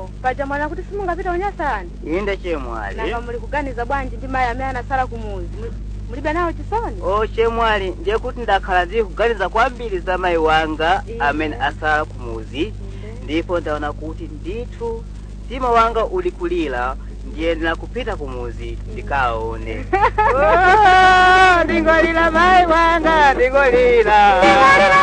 oh paja mwana kuti simungapita unyasani inde chemwali nanga muli kuganiza bwanji ndi mayi amene anasala kumuzi Muli- mulibe nawo chisoni o chemwali ndiye kuti ndakhala ndili kuganiza kwambiri za mayi wanga Inde. amene asala kumuzi ndipo ndaona kuti ndithu mtima wanga uli kulira ndiyenera kupita kumuzi ndikaone ndingolira mayi wanga ndingolira